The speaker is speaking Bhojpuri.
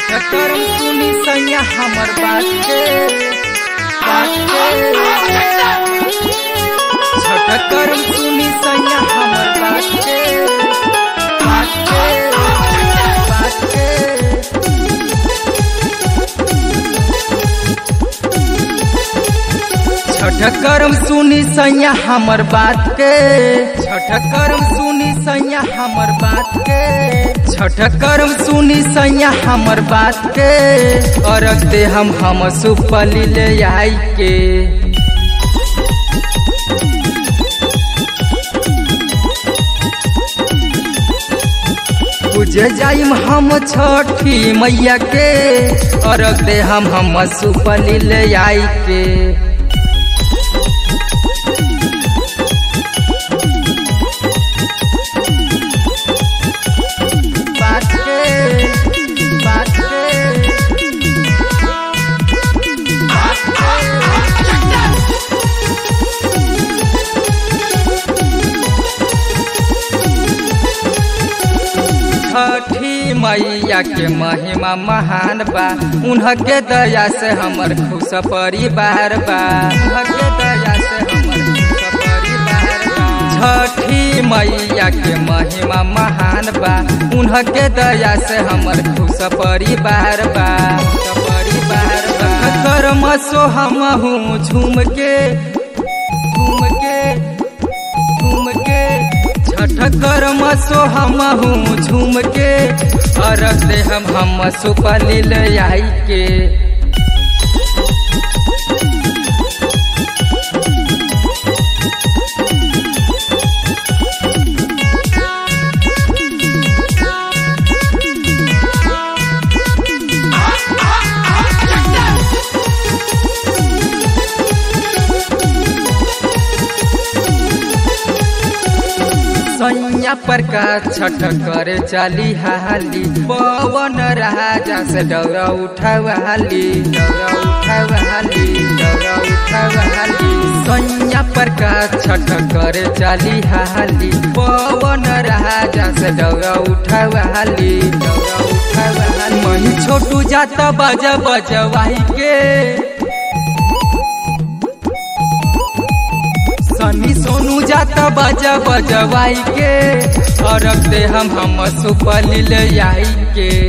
करम सुनी सैया हमर बात के बात के छठ करम सुनी सैया हमर बात के बात के बात के छठ करम सुनी सैया हमर बात के छठ करम सुनी सैया हमर बात के छठ करम सुनी सैया हमर बात के अरग दे हम हम सुपली ले आई के पूजे जाइम हम छठी मैया के अरग दे हम हम सुपली ले आई के बात के बात के छठी मैया के महिमा महान बा उनके दया से हमर खुश परिवार बा उनके दया से हमर खुश परिवार बा छठी मैया के महिमा महान बा उनके दया से हमर खुश परिवार बा खुश परिवार बा कर्म सो हम हूँ झूम के झूम के झूम के छठ कर्म सो हम हूँ झूम के अरग दे हम हम सुपली ले आई के सैया पर का छठ करे चली हाली पवन राजा से डौरा उठावाली डौरा उठावाली डौरा उठावाली सैया पर का छठ करे चली हाली पवन राजा से डौरा उठावाली डौरा उठावाली मही छोटू जाता बजा बजवाई के सनी सोनू जाता बजा बजवाई के और दे हम हम सुपली ले आई के